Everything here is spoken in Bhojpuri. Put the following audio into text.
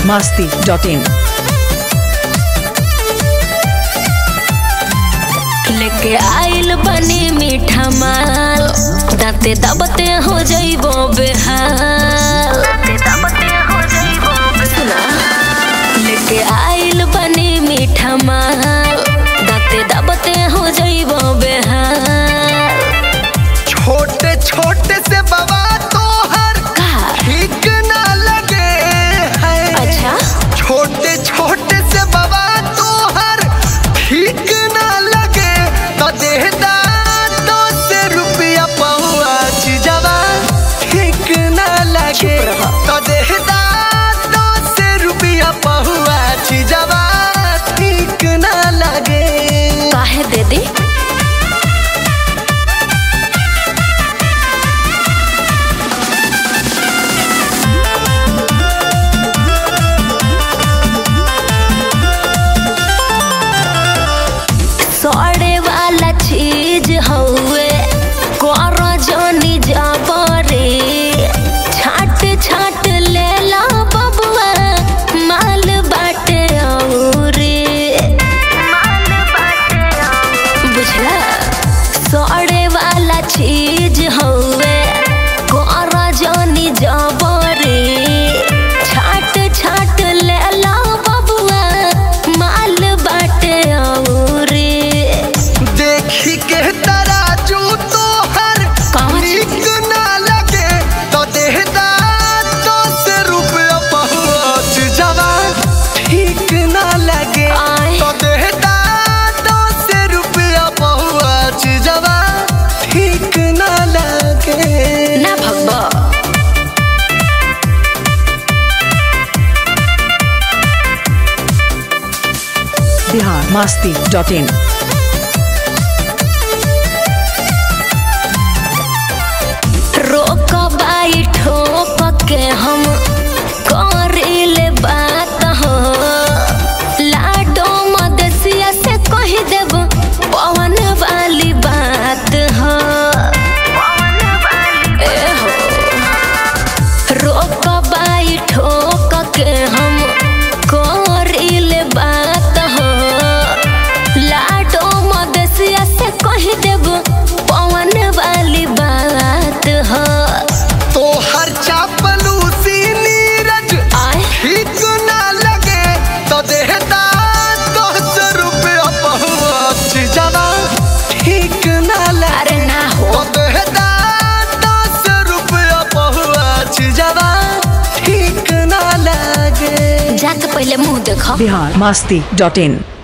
masti.in. लेके आइल बनी मीठा माल दाते दबते हो जइबो बेहाल सुना लेके आइल बनी मीठा माल दाते दबते हो जइबो बेहाल छोटे छोटे से बाबा तोहर का ठीक ना लगे है अच्छा छोटे छोटे से बाबा तोहर ठीक ना लगे तो देहदा दो से रुपया पहुँच जवा ठीक ना लगे चुप रहो। तो देहदा दो से रुपया पहुँच जवा ठीक ना लगे काहे दे दी सड़े वाला चीज हउए कर जनी जबरे छाट छाट ले ला बबुआ माल बाटे औरे बुझला सड़े वाला चीज हउए कर जनी जबरे छाट छाट ले ला बबुआ माल बाटे औरे देखी के तराजू तो हर कहाँ नीक ना लगे तो देहदा दस रुपया पहुँच जवा ठीक ना लगे आय। तो देहदा दस रुपया पहुँच जवा ठीक ना लगे ना भगवा Bihar masti.in. रोक बाई ठोक के हम करिले बात हो लाडो मदसिया से कह देब पवन वाली बात हो ए हो रोक बाई ठोक के हम करिले बात हो लाडो मदसिया से कह देब पवन वाली बात हो तो हर चापलूसी नीरज आय ठीक ना लगे तो देहदा दस रुपया पहुँच जवा ठीक ना लगे अरे ना हो तो देहदा दस रुपया पहुँच जवा ठीक ना लगे जाके पहले मुंह देखो Bihar masti.in.